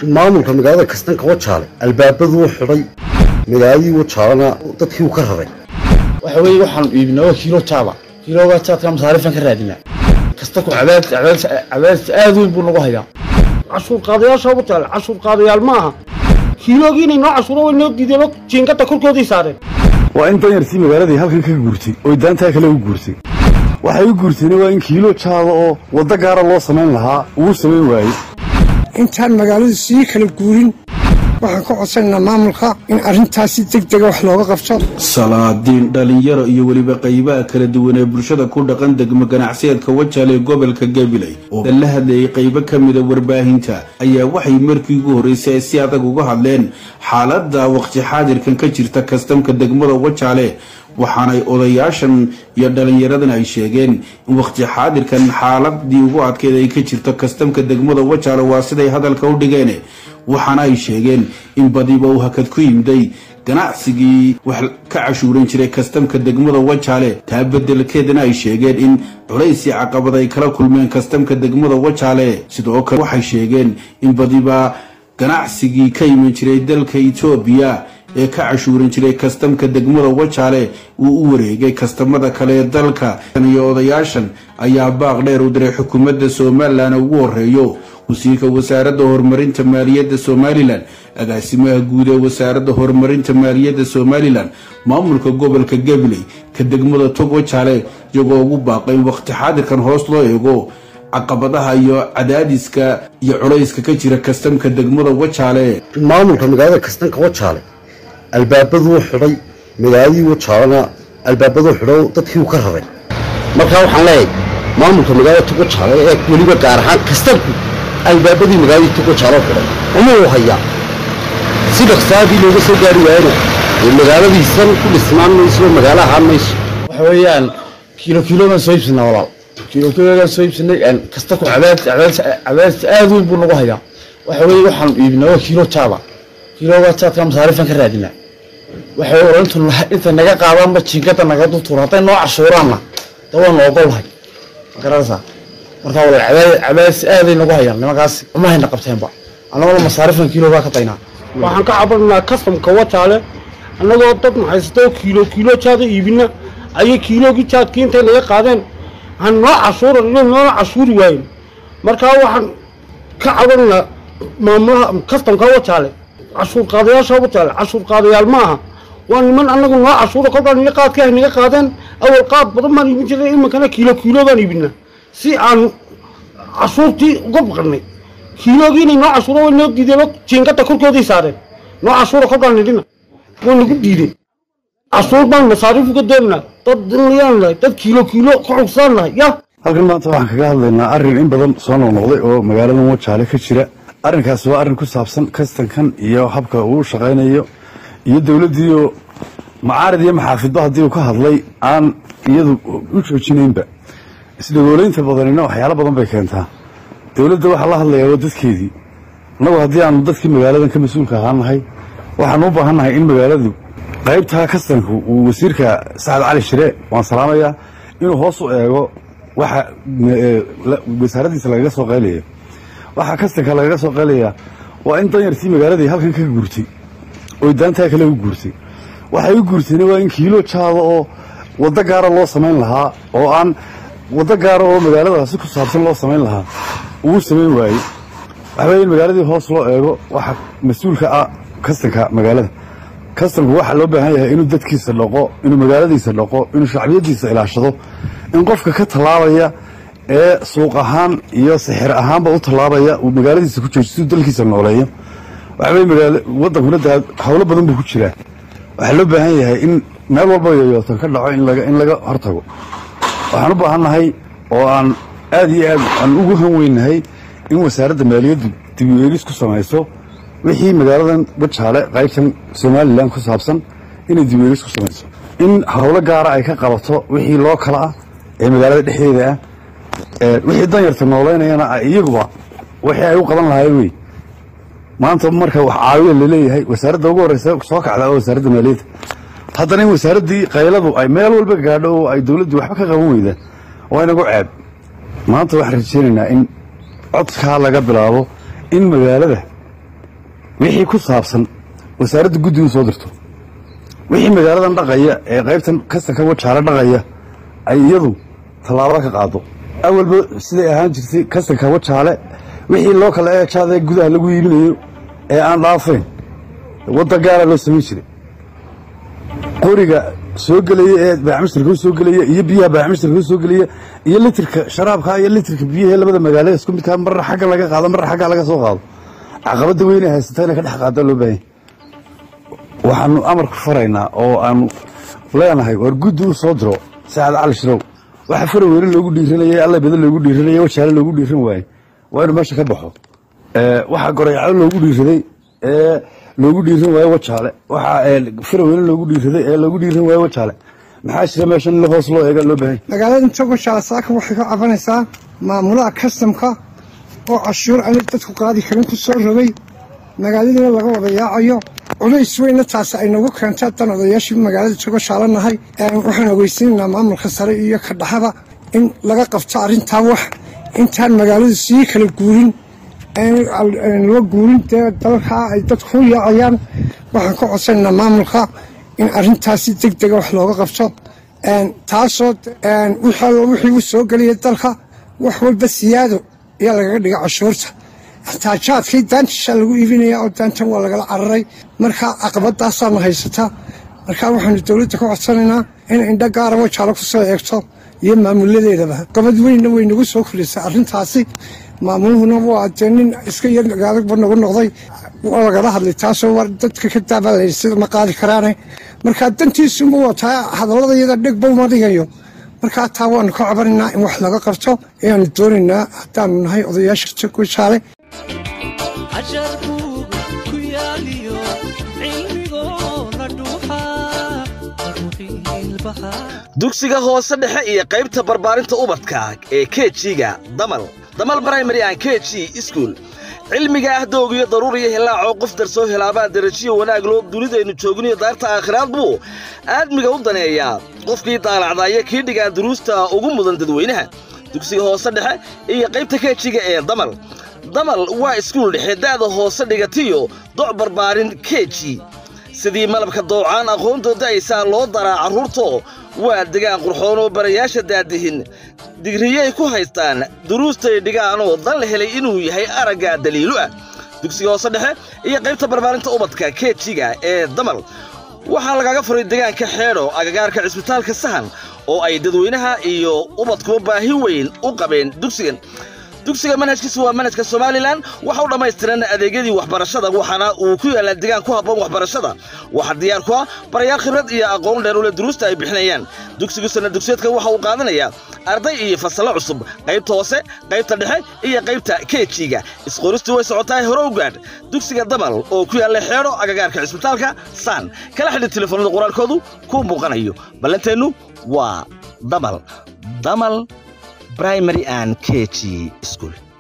maamulka magaalada kastanka wajaale albaabaduu xidhay magaaladii wajaalena dadkii uu ka raray waxa weeye waxaanu iibinaa waa kiilo jaaba kiilooga jaadka masaarifan ka raadinaa kasta ku cadaadis cadaadis cadaadis aad weyn buu nagu hayaa cashuur qaadayaasha wajaale cashuur qaadayaal ma aha kiiloogii inay noo cashuuro way noo diideen jiingada korkoodii saareen waa in danyartii magaaladii halkan ka guurtay oy daantaa kale u guurtay waxay u guurtayna waa in kiilo jaada oo waddo gaara loo samayn lahaa uu samayn waayey intaan magaaladu sii kala guurin waxaan ka codsanaynaa maamulka in arrintaas si deg dega wax looga qabto salaadiin dhalinyaro iyo weliba qaybaha kala duwan ee bulshada ku dhaqan degmo ganacsiyeedka wajaale ee gobolka gabiley oo la hadlayay qaybo ka mida warbaahinta ayaa waxay markii ugu horreysay ay si adag uga hadleen xaaladda waqti xaadirkan ka jirta kastamka degmada wajaale waxaanay odayaashan iyo dhallinyaradan ay sheegeen in waqti xaadirkan xaaladii ugu adkeyd ay ka jirto kastamka degmada wajaale waa siday hadalka u dhigeen waxaana ay sheegeen in badiba uu hakad ku yimday ganacsigii wax ka cashuuran jiray kastamka degmada wajaale taa bedelkeedana ay sheegeen in culays iyo caqabad ay kala kulmeen kastamka degmada wajaale sidoo kale waxay sheegeen in badiba ganacsigii ka iman jiray dalka etoobiya ee ka cashuuran jiray kastamka degmada wajaale uu u wareegay kastamada kale ee dalka iyo odayaashan ayaa baaq dheer u diray xukuumadda somalilan ugu horeeyo wasiirka wasaaradda horumarinta maaliyadda somalilan agaasimaha guud ee wasaaradda horumarinta maaliyadda somalilan maamulka gobolka gabiley ka degmada tog wajaale iyagoo ugu baaqay in waqti xaadirkan hoos loo eego caqabadaha iyo cadaadiska iyo culayska ka jira kastamka degmada wajaale maamulka magaalada kastanka wajaale albaabaduu xidhay magaaladii wajaalena albaabaduu xidho dadkii uu ka raray markaa waxaan leeyahay maamulka magaalada tog wajaale ee weliba gaar ahaan kastanku albaabadii magaaladii tog wajaalo xidhay uma uu hayaa si dhaqsaadii looga soo gaari waayana ee magaaladiisan ku dhisnaan mayso magaalo ahaan mayso waxa weeyaan kiilo kiiloogan soo iibsanaa walaal kiilo kiiloogan soo iibsanay kasta ku cadaadis cadaadis cadaadis aad weyn buu nagu hayaa waxa weeye waxaanu iibinaa waa kiilo jaaba kiilooga jaadka masaarifan ka raadinaa waxa weeye intu inta naga qaadaanba jiingada naga dultuura hadday noo cashuuraanna da waanu ogolahay ma garanaysaa marka walaal cadaadis cadaadis aaday nagu hayaan nimankaasi uma hayna qabteenba annagona masaarifan kiiloogaa ka daynaa waxaan ka cabananaa kastamka wajaale annagoo dad maxaysatoo kiilo kiilo jaada iibina ayay kiiloogii jaadkii intay naga qaadeen aan noo cashuuran inay noona cashuuri waayen markaa waxaan ka cabananaa maamulaha kastamka wajaale cashuur qaadayaasha wajaale cashuur qaadayaal ma aha waa niman annagu noo cashuura kolkaan ina qaadkii ay naga qaadeen awal qaad badan baan iibin jiray iminkana kiilo kiilo baan iibinaa si aan cashuurtii uga baqanay kiiloogii inay noo cashuuro way noo diideen jiingada korkoodii saareen noo cashuura kolkaan nidhina way nagu diideen cashuur baan masaariif uga doonanaa dad dinlayaan nahay dad kiilo kiilo ka xugsaan nahay ya halkan maanta waxaan kaga hadlaynaa arrin in badan soo noqnoqday oo magaaladan wajaale ka jira arrinkaasi waa arrin ku saabsan kastankan iyo habka uu shaqaynayo iyo dowladdiioo macaarid iyo maxaafidba haddii uu ka hadlay aan iyadu u joojinaynba isdhagoolaynta badanina waxyaalo badan bay keentaa dowladda waxaa la hadlayaa waa dadkeedii annagu haddii aanu dadkii magaaladan ka mas-uulka ahaan nahay waxaanu u baahan nahay in magaaladu qaybtaa kastanku uu wasiirka sacad cali shire waan salaamayaa inuu hoos u eego waxa wasaaraddiisa lagaga soo qaylayo waxaa kastanka lagaga soo qaylayaa waa in danyartii magaaladii halkan ka guurtay oy daantaa kale u guurtay waxay u guurtayna waa in kiilo jaada oo waddo gaara loo samayn lahaa oo aan waddo gaara oo magaaladaasi ku saabsan loo samayn lahaa uu samayn waayey waxaweye in magaaladii hoos loo eego waxa mas-uulka ah kastanka magaalada kastanku waxaa loo baahan yahay inuu dadkiisa dhaqo inuu magaaladiisa dhaqo inuu shacbiyadiisa ilaashado in qofka ka tallaabaya ee suuq ahaan iyo sixir ahaanba u tallaabaya uu magaaladiisa ku joojiyo siduu dalkiisa nooleeyo waxaweye magaala waddankuna daa howlo badan buu ku jiraa waxaa loo baahan yahay in meel walba yoyootan ka dhaco in laga in laga hortago waxaan u baahan nahay oo aan aad iyo aad aan ugu han weynahay in wasaaradda maaliyaddu dib u eegis ku samayso wixii magaaladan wajaale qaybtan somalilan ku saabsan inay dib u eegis ku samayso in howlo gaara ay ka qabato wixii loo kala ah ee magaalada dhexdeeda ah wixii danyarta nooleynayana iyaguba wixii ay u qaban lahaayeen wey maanta marka wax caawiya laleeyahay wasaaradda ugu horreysa soo kacda oo wasaaradda maaliyadda haddana in wasaaraddii qayladu ay meel walba gaadho oo ay dowladdii waxba ka qaban weyda waa inagu ceeb maanta waxaan rajaynaynaa in codkaa laga bilaabo in magaalada wixii ku saabsan wasaaradda guddigu soo dirto wixii magaaladan dhaqaya ee qaybtan kastanka wajaale dhaqaya ay iyadu tallaabo ka qaado awalba siday ahaan jirtay kastanka wajaale wixii loo kala eejaada gudaha lagu iibinayo ee aan dhaafayn wadda gaara loo samayn jiray qoriga soo gelaya ee baaxmistarka soo gelaya iyo biyaha baaxmistarka soo gelaya iyo litirka sharaabka iyo litirka biyaha labada magaalada isku midkaa marra xagga laga qaado marra xagga laga soo qaado caqabada weyne haysata inay ka dhex qaadaa loo baahan waxaanu amar ku faraynaa oo aanu leenahay war guddi u soo diro saacad cali shirow waxa fara weyne loogu dhiiranayay alla badan loogu dhiiranayay wajaale loogu dhiiran waaye waa inuu meesha ka baxo waxaa gorayacdo loogu dhiiraday ee loogu dhiiran waayo wajaale waxaa faraweyne loogu dhiiraday ee loogu dhiiran waayo wajaale maxaa jira meeshan in hoos loo eega loo baahan magaalada togoshaale saaka waxay ka cabanaysaa maamulaha kastamka oo cashuur aan dadku qaadi karin ku soo rogay magaaladiina laga wada yaacayo culays weyna taasi ay nagu keentay haddaan odayaashii magaalada togoshaale nahay waxaan ogeysiinaynaa maamulka sare iyo ka dhaxaba in laga qabto arrintaa wax intaan magaaladu sii kala guurin la guurin dee dalkaa ay dadku u yaacayaan waxaan ka codsanaynaa maamulka in arrintaasi deg dega wax looga qabto taasoo wixii u soo gelaya dalka wax walba siyaado ayaa lagaga dhiga cashuurta taajaadkii daantishaa lagu iibinaya oo daantan waa lagala cararay marka caqabadaasaana haysataa marka waxaanu dowladda ka codsanaynaa in indho gaara wajaalo ku soo eegto iyo maamuladeedaba qabad weynna way nagu soo kordhisay arrintaasi maamuluhuna waa dee nin iska yar adagba nagu noqday waa lagala hadlay taasoo war dadka ka daabalayay sida ma qaadi karaane markaa dantiisunba wataa hadallada iyada dhegba uma dhigayo markaa taa waanu ka cabanaynaa in wax laga qabto ayaanu doonaynaa haddaanu nahay odayaasha jaale dugsiga hoose dhexe iyo qaybta barbaarinta ubadka ee kejiga damal damal brimary an keji iskuol cilmiga ah doogiyo daruuriyo hilaacoo qof darsoo helaabaa darajiyo wanaag loo dunidaynu joogniyo daarta aakhiraad buu aadmiga u daneeyaa qofkii daalacdaaya kii dhigaa duruusta ugu mudan dadweynaha dugsiga hoose dhexe iyo qaybta kejiga ee damal damal waa iskuul dhexe da'da hoose dhigatiyo doc barbaarin keji sidii malabka doocaan aqoontooda aysaa loo daraa carruurto waa degaan qurxoon oo barayaasha daadihin digriyay ku haystaan duruustay dhigaanoo dan la helay inuu yahay aragga daliilu ah dugsiga hoose dhexe iyo qaybta barbaarinta ubadka keejiga ee damal waxaa lagaga furay degaanka xeedho agagaarka cisbitaalka sahan oo ay dadweynaha iyo ubadkuba baahi weyn u qabeen dugsigan dugsiga manhajkiisu waa manhajka somalilan waxa u dhammaystiran adeegyadii waxbarashada waxaana uu ku yaallaa degaan ku habboon waxbarashada waxaa diyaar ku ah barayaal khibrad iyo aqoon dheer ule duruusta ay bixinayaan dugsigu sana dugsiyeedka waxa uu qaadanayaa arday iyo fasallo cusub qaybta hoose qaybta dhexe iyo qaybta keejiga isqoristii way socotahay hore u gaadh dugsiga damal oo ku yaalla xeedho agagaarka cisbitaalka saan kala xidhi telefoonada qoraalkoodu ku muuqanayo ballanteennu waa damal damal primary and KG school